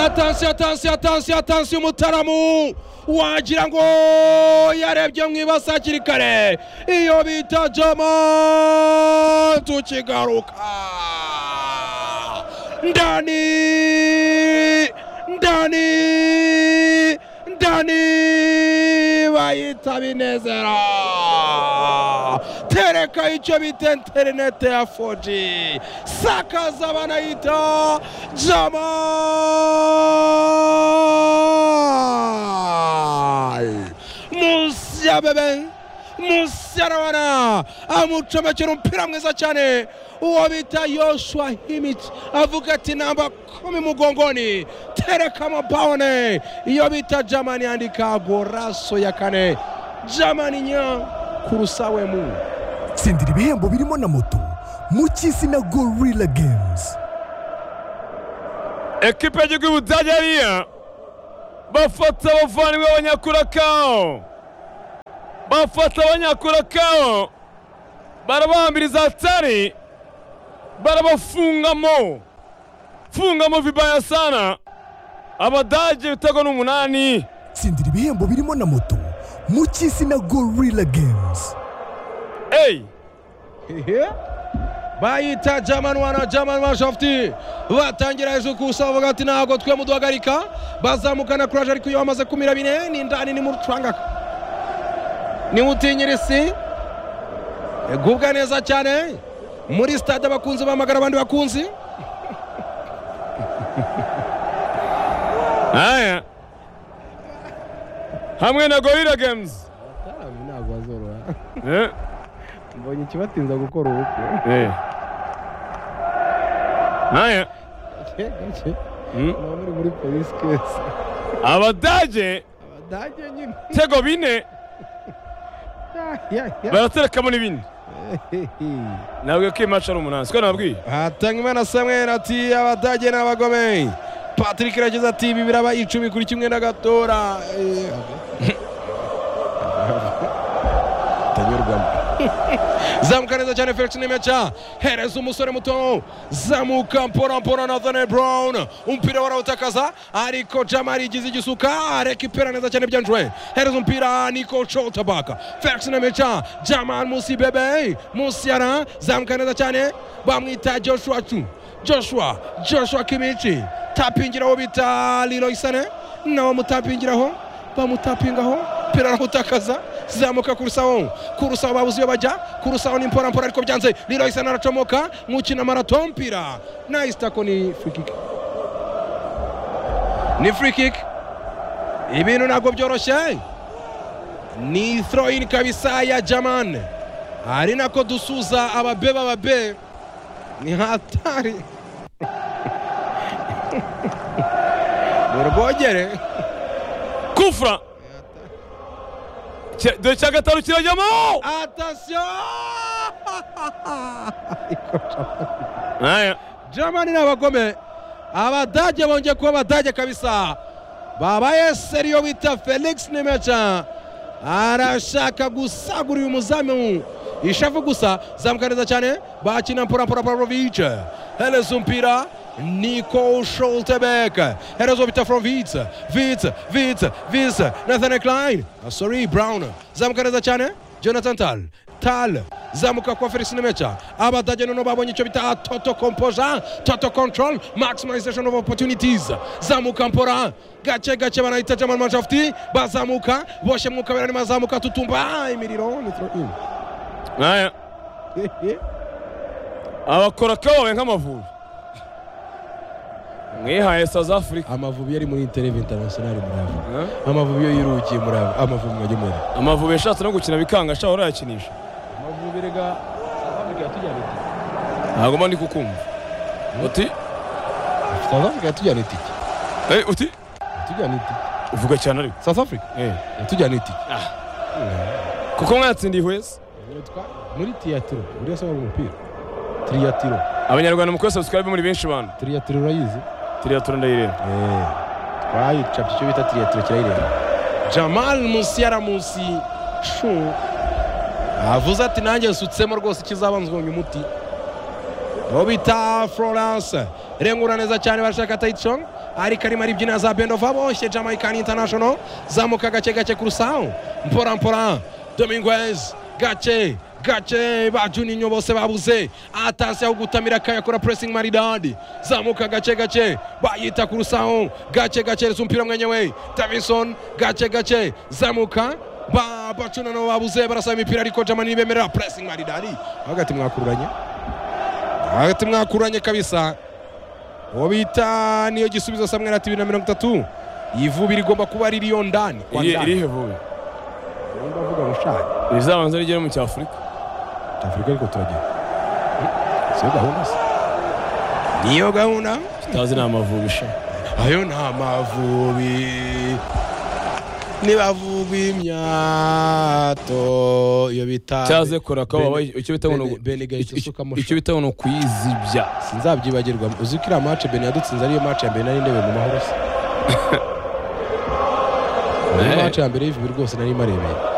atansiyo atansiyo atansiyo atansiyo umutaramu wagira ngo yarebye mu ibasi hakiri kare iyo bita jama tukigaruka ndani ndani ndani bayita binezera tereka icyo bita interinete ya 4G sakaza banayita jamal munsi ya bebe munsi ya rabana amucomekera umupira mwiza cyane uwo bita yoshua himici avuga ati namba kumi mugongoni tereka mabawone iyo bita jamani yandika goraso ya kane jamani nya kurusawemu tsindira ibihembo birimo na moto mu cy'isi na gorilla games ekipa y'igihugu y'ubudage hariya bafata abavandimwe b'abanyakurakaho bafata abanyakurakaho barabambiriza hatari barabafungamo fungamo vibaya sana abadage bitego n'umunani tsindira ibihembo birimo na moto mu cy'isi na gorilla games eyi bayita jamani wana jamani wa shafuti batangira hejuru kusa bavuga ati ntabwo twe muduhagarika bazamukana kuraje ariko iyo bamaze kumira bine ni indani ni murucangaka niwutinyira isi gubwa neza cyane muri stade abakunzi bahamagara abandi bakunzi aya hamwe na gorilla games atarami ntabwo bazorora Eh, mbonye ikibatinza gukora ubukwe eh. aya Mm. nabo muri muri polisi kese abadage abadage nyine tego bine baraterekamo n'ibindi nabwiye ko iyi maci ari umunani siko nababwiye hatangimana samweri ati abadage ni abagome patrick yagize ati ibi biraba icumi kuri kimwe na gatora Eh, atanyurwamo zamuka neza cyane felix nimeca hereza umusore muto zamuka mporampora nathaniel brown umupira warawutakaza ariko jamari igize igisuka rekipera neza cyane byanjwe hereza umupira niko cotabaka felix nimeca jamal musi bebe musi yara zamuka neza cyane bamwita joshua cu joshua joshua kimici tapingiraho bita lilo isane nawe mutapingiraho bamutapingaho pera arawutakaza zamuka kurusaho kurusaho babuze iyo bajya kurusaho ni mpora mpora ariko byanze rero isa naracomoka mukina marato mpira nayisitako ni free kick ni free kick ibintu ntabwo byoroshye ni throw in kabisa ya jaman ari nako dusuza ababe b'ababe ni hatari ni urwogere kufra Cya- dore cya gatanu kirajyamo Attention aya Germany ni abagome abadage bongeye kuba abadage kabisa babaye seriyo bita felix nimeca arashaka gusagura uyu muzamu ishavu gusa zamuka neza cyane bakina mpora pavlovic hereza umupira niko shotebek hereza bita from vitz vitz vitz vitz nathan klein ah, sorry brown zamuka neza cyane jonathan tal tal zamuka kwa felix nimeca abadage noneho babonye icyo bita toto composure toto control maximization of opportunities zamuka mpora gace gace banahita jamal manshafti bazamuka boshye mwuka berani mazamuka tutumba imiriro ni throw in aya abakorakaho babaye nk'amavubi mwihaye south africa amavubi yari muri intereve international muri ava Eh? amavubi yo yirukiye muri ava amavubi mwajya muri amavubi yashatse no gukina bikanga ashaka urayakinisha amavubi rega south africa yatujyana itike ntabwo mba ndi kukumva uti south africa yatujyana itike eh, uti yatujyana itike uvuga cyane ariko south africa Eh. yatujyana itike kuko mwatsindiye ihweza muri tiyatiro buri wese wari umupira triyatiro abanyarwanda mu kuri subscribe muri benshi bantu triyatiro urayizi turiya turi ndayireba twayicapye icyo bita triyatiro kirayireba jamal munsi yara munsi shu avuze ati nanjye nsutsemo rwose ikizaba nzonye umuti uwo bita florence rengura neza cyane barashaka tayicong ariko arimo aribyina za bendova boshye jamaican international zamuka gake gake ku rusaho mpora mpora dominguez gake gake ba juninho bose babuze atasi aho gutamira akayakora pressing maridadi zamuka gake gake bayita ku rusaho gake gake reza umupira mwenyewe davison gake gake zamuka ba bacunano babuze barasaba imipira ariko jamani bemerera pressing maridadi hagati mwakururanye hagati mwakuranye kabisa uwo bita niyo gisubizo samweri ati bibiri na mirongo itatu iyi vuba irigomba kuba ririyo ndani kwa iri ndani irihe vuba nimba avuga ngo shaka rizabanza rigere mu cyafurika afurika ariko turagenda siyo gahunda se niyo gahunda tutazi ni amavubisha ayo ni amavubi nibavuga imyato iyo bita cyaze kora ko Bene- baba icyo bita ngo ni ugu- Bene gahita icyo- usukamo icyo bita ngo ni ukuyizibya sinzabyibagirwa uzi ko iriya mace bene yadutsinze ariyo mace ya mbere nari ndebe mu mahoro se niyo Eh. mace ya mbere y'ivubi rwose nari marebeye